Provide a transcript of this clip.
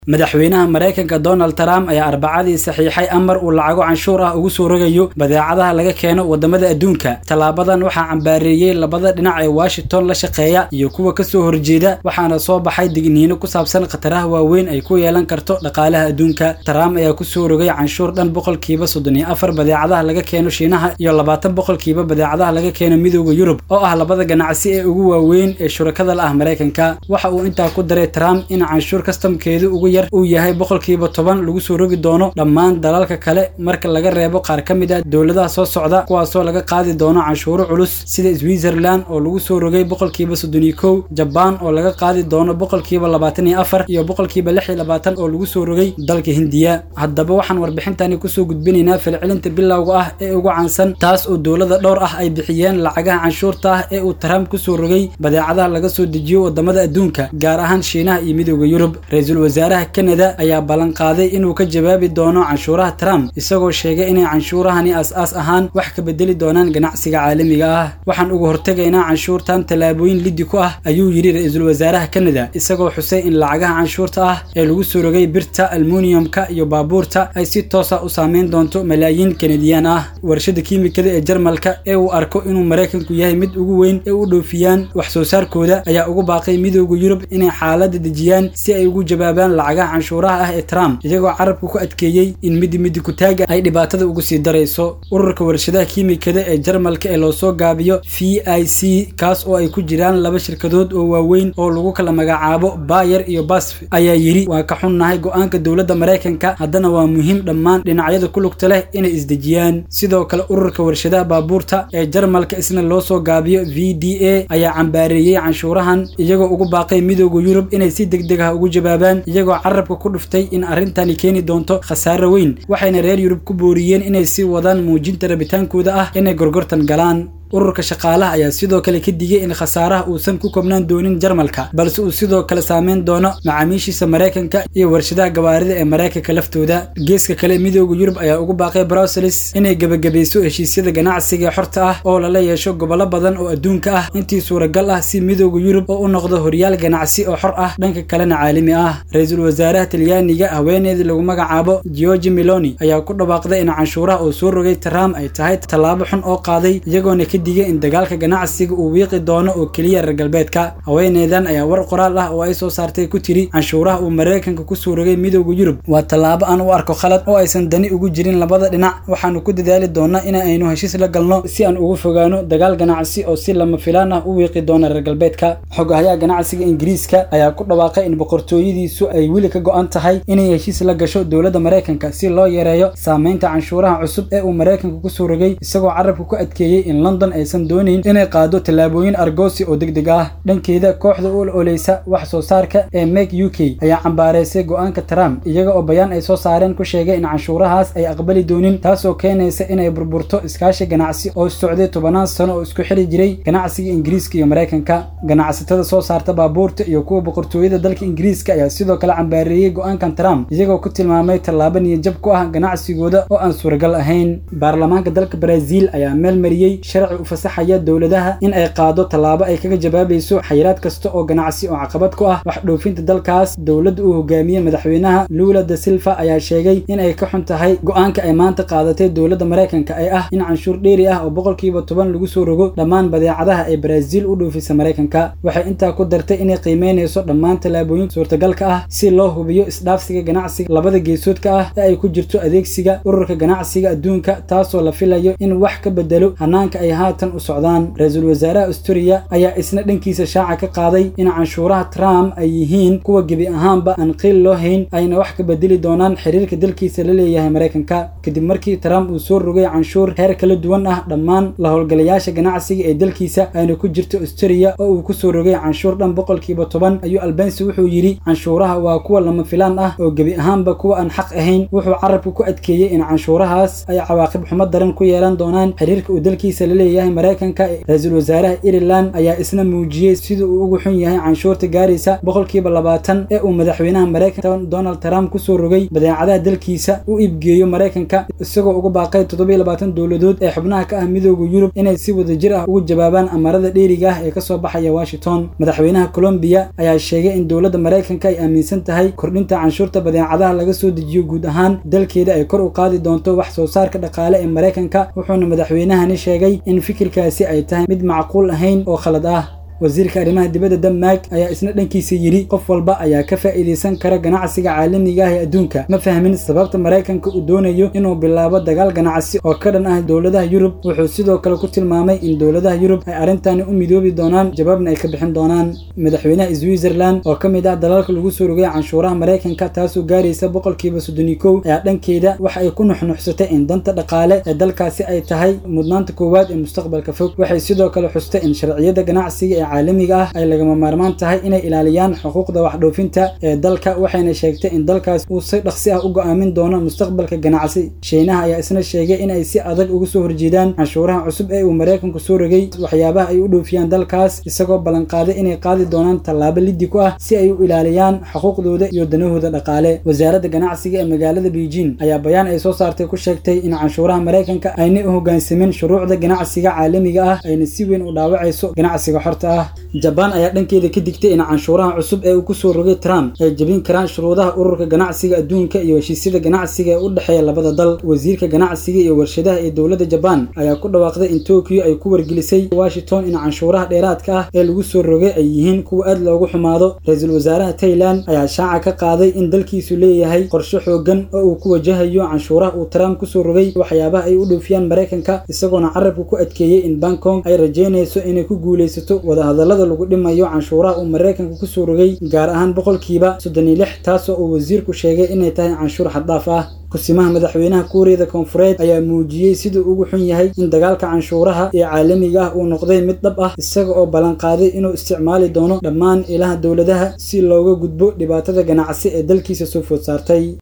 madaxweynaha maraykanka donald trump ayaa arbacadii saxiixay amar uu lacago canshuur ah ugu soo rogayo badeecadaha laga keeno wadamada adduunka tallaabadan waxaa cambaareeyey labada dhinac ee washington la shaqeeya iyo kuwa kasoo horjeeda waxaana soo baxay digniino ku saabsan khataraha waaweyn ay ku yeelan karto dhaqaalaha adduunka trump ayaa kusoo rogay canshuur dhan boqolkiiba soddon iyo afar badeecadaha laga keeno shiinaha iyo labaatan boqolkiiba badeecadaha laga keeno midooda yurub oo ah labada ganacsi ee ugu waaweyn ee shurakada la ah maraykanka waxa uu intaa ku daray trump in canshuur kastamkeedu ugu yar uu yahay boqolkiiba toban lagu soo rogi doono dhammaan dalalka kale marka laga reebo qaar ka mid ah dowladaha soo socda kuwaasoo laga qaadi doono canshuuro culus sida switzerland oo lagu soo rogay boqolkiiba soddon iyo kow jabaan oo laga qaadi doono boqolkiiba labaatan iyo afar iyo boqolkiiba lix iyo labaatan oo lagu soo rogay dalka hindiya haddaba waxaan warbixintani kusoo gudbinaynaa falcelinta bilowga ah ee ugu caansan taas oo dowlada dhowr ah ay bixiyeen lacagaha canshuurta ah ee uu trump kusoo rogay badeecadaha laga soo dejiyo wadamada adduunka gaar ahaan shiinaha iyo midooda yurub ra-iisul wasaaraha kanada ayaa ballan qaaday inuu ka jawaabi doono canshuuraha trump isagoo sheegay inay canshuurahani aas-aas ahaan wax ka bedeli doonaan ganacsiga caalamiga ah waxaan uga hortegaynaa canshuurtan tallaabooyin liddi ku ah ayuu yidhi ra-iisul wasaaraha kanada isagoo xusay in lacagaha canshuurta ah ee lagu soo rogay birta almuniyumka iyo baabuurta ay si toosa u saameyn doonto malaayiin kanadiyaan ah warshada kiimikada ee jarmalka ee uu arko inuu maraykanku yahay mid ugu weyn ee u dhoofiyaan wax soo saarkooda ayaa ugu baaqay midooda yurub inay xaaladda dejiyaan si ay ugu jawaabaan lacagaha canshuuraha ah ee trump iyagoo carabka ku adkeeyey in midi midi kutaaga ay dhibaatada ugu sii darayso ururka warshadaha kiimikada ee jarmalka ee loo soo gaabiyo v i c kaas oo ay ku jiraan laba shirkadood oo waaweyn oo lagu kala magacaabo bayer iyo basf ayaa yidhi waa ka xunnahay go-aanka dowladda maraykanka haddana waa muhiim dhammaan dhinacyada ku lugta leh inay isdejiyaan sidoo kale ururka warshadaha baabuurta ee jarmalka isna loo soo gaabiyo v d a ayaa cambaareeyey canshuurahan iyagoo ugu baaqay midooda yurub inay si deg deg ah ugu jawaabaan iyagoo carabka ku dhuftay in arrintani keeni doonto khasaare weyn waxayna reer yurub ku booriyeen inay sii wadaan muujinta rabitaankooda ah inay gorgortan galaan ururka shaqaalaha ayaa sidoo kale ka digay in khasaaraha uusan ku kobnaan doonin jarmalka balse uu sidoo kale saameyn doono macaamiishiisa maraykanka iyo warshadaha gawaarida ee maraykanka laftooda geeska kale midooda yurub ayaa ugu baaqay bruseles inay gebagabayso heshiisyada ganacsiga ee xorta ah oo lala yeesho gobollo badan oo adduunka ah intii suuragal ah si midooda yurub oo u noqdo horyaal ganacsi oo xor ah dhanka kalena caalami ah ra-iisul wasaaraha talyaaniga haweeneedii lagu magacaabo georgi meloni ayaa ku dhawaaqday in canshuuraha uu soo rogay trump ay tahay tallaabo xun oo qaaday iyagoona digay in dagaalka ganacsiga uu wiiqi doono oo keliya reer galbeedka haweeneydan ayaa war qoraal ah oo ay soo saartay ku tiri canshuuraha uu maraykanka kusoo rogay midooda yurub waa tallaabo aan u arko khalad oo aysan dani ugu jirin labada dhinac waxaanu ku dadaali doonaa in aynu heshiis la galno si aan ugu fogaano dagaal ganacsi oo si lama filaan ah u wiiqi doona reer galbeedka xogahayaha ganacsiga ingiriiska ayaa ku dhawaaqay in boqortooyadiisu ay weli ka go-an tahay inay heshiis la gasho dowladda maraykanka si loo yareeyo saameynta canshuuraha cusub ee uu maraykanka kusoo rogay isagoo carabka ku adkeeyey in london aysan doonayn inay qaado tallaabooyin argoosi oo deg deg ah dhankeeda kooxda u ololeysa wax soo saarka ee make u k ayaa cambaareysay go-aanka trump iyaga oo bayaan ay soo saareen ku sheegay in canshuurahaas ay aqbali doonin taasoo keenaysa inay burburto iskaashi ganacsi oo socday tobanaan sano oo isku xiri jiray ganacsiga ingiriiska iyo maraykanka ganacsatada soo saarta baabuurta iyo kuwa boqortooyada dalka ingiriiska ayaa sidoo kale cambaareeyey go-aankan trump iyagoo ku tilmaamay tallaabo niyajab ku ah ganacsigooda oo aan suuragal ahayn baarlamaanka dalka brazil ayaa meel mariyey sharci ufasaxaya dowladaha in ay qaado tallaabo ay kaga jawaabayso xayiraad kasta oo ganacsi oo caqabad ku ah wax dhoofinta dalkaas dowladda uu hogaamiyey madaxweynaha lula da silva ayaa sheegay in ay ka xun tahay go-aanka ay maanta qaadatay dowladda maraykanka ee ah in canshuur dheeri ah oo boqolkiiba toban lagu soo rogo dhammaan badeecadaha ee brazil u dhoofisa maraykanka waxay intaa ku dartay inay qiimeynayso dhammaan tallaabooyin suurtagalka ah si loo hubiyo isdhaafsiga ganacsiga labada geesoodka ah ee ay ku jirto adeegsiga ururka ganacsiga adduunka taasoo la filayo in wax ka bedelo hanaanka ay haatan u socdaan ra-iisul wasaaraha asturia ayaa isna dhankiisa shaaca ka qaaday in canshuuraha trump ay yihiin kuwa gebi ahaanba aan qiil loo hayn ayna wax ka bedeli doonaan xiriirka dalkiisa la leeyahay maraykanka kadib markii trump uu soo rogay canshuur heer kala duwan ah dhammaan la howlgalayaasha ganacsiga ee dalkiisa ayna ku jirto asturia oo uu kusoo rogay canshuur dhan boqolkiiba toban ayuu albansi wuxuu yidhi canshuuraha waa kuwa lama filaan ah oo gebi ahaanba kuwa aan xaq ahayn wuxuu carabka ku adkeeyey in canshuurahaas ay cawaaqib xumo daran ku yeelan doonaan xiriirka uu dalkiisa la leeyahay leeyahay maraykanka ra-iisul wasaaraha ireland ayaa isna muujiyey sida uu ugu xun yahay canshuurta gaaraysa boqolkiiba labaatan ee uu madaxweynaha maraykanka donald trump kusoo rogay badeecadaha dalkiisa u iibgeeyo maraykanka isagoo uga baaqay toddobiyo labaatan dowladood ee xubnaha ka ah midooda yurub inay si wadajir ah ugu jawaabaan amarada dheeriga ah ee kasoo baxaya washington madaxweynaha colombiya ayaa sheegay in dowladda maraykanka ay aaminsan tahay kordhinta canshuurta badeecadaha laga soo dejiyo guud ahaan dalkeeda ay kor u qaadi doonto wax soo saarka dhaqaale ee maraykanka wuxuuna madaxweynahani sheegay in fikirkaasi ay tahay mid macquul ahayn oo khalad ah wasiirka arrimaha dibadda denmark ayaa isna dhankiisa yidhi qof walba ayaa ka faa'iidaysan kara ganacsiga caalamiga ah ee adduunka ma fahmin sababta maraykanka uu doonayo inuu bilaabo dagaal ganacsi oo ka dhan ah dowladaha yurub wuxuu sidoo kale ku tilmaamay in dowladaha yurub ay arrintani u midoobi doonaan jawaabna ay ka bixin doonaan madaxweynaha switzerland oo ka mid ah dalalka lagu soo rogay canshuuraha maraykanka taasoo gaaraysa boqolkiiba soddoni kow ayaa dhankeeda waxa ay ku nuxnuxsatay in danta dhaqaale ee dalkaasi ay tahay mudnaanta koowaad ee mustaqbalka fog waxay sidoo kale xustay in sharciyada ganacsiga ee caalamiga ah ay lagama maarmaan tahay inay ilaaliyaan xuquuqda waxdhoofinta ee dalka waxayna sheegtay in dalkaas uu si dhaqsi ah u go'aamin doono mustaqbalka ganacsi shiinaha ayaa isna sheegay inay si adag uga soo horjeedaan canshuuraha cusub ee uu maraykanku soo rogay waxyaabaha ay u dhoofiyaan dalkaas isagoo ballanqaaday inay qaadi doonaan tallaabo liddi ku ah si ay u ilaaliyaan xuquuqdooda iyo danahooda dhaqaale wasaaradda ganacsiga ee magaalada beijing ayaa bayaan ay soo saartay ku sheegtay in canshuuraha maraykanka aynay u hoggaansamin shuruucda ganacsiga caalamiga ah ayna si weyn u dhaawacayso ganacsiga xorta ah jabaan ayaa dhankeeda ka digtay in canshuuraha cusub ee uu kusoo rogay trump ay jebin karaan shuruudaha ururka ganacsiga adduunka iyo heshiisyada ganacsiga ee u dhexeeya labada dal wasiirka ganacsiga iyo warshadaha ee dowladda jabaan ayaa ku dhawaaqday in tokyo ay ku wargelisay washington in canshuuraha dheeraadka ah ee lagu soo rogay ay yihiin kuwa aad loogu xumaado ra-iisul wasaaraha tailand ayaa shaaca ka qaaday in dalkiisu leeyahay qorshe xoogan oo uu ku wajahayo canshuuraha uu trump kusoo rogay waxyaabaha ay u dhoofiyaan maraykanka isagoona carabka ku adkeeyey in bangkong ay rajaynayso inay ku guulaysato wadahadallada lagu dhimayo canshuuraha uu maraykanka kusoo rogay gaar ahaan boqolkiiba soddon iyo lix taasoo uu wasiirku sheegay inay tahay canshuur xaddaaf ah kusimaha madaxweynaha kuuriyada koonfureed ayaa muujiyey siduu ugu xun yahay in dagaalka canshuuraha ee caalamiga ah uu noqday mid dhab ah isaga oo ballanqaaday inuu isticmaali doono dhammaan ilaha dowladaha si looga gudbo dhibaatada ganacsi ee dalkiisa soo food saartay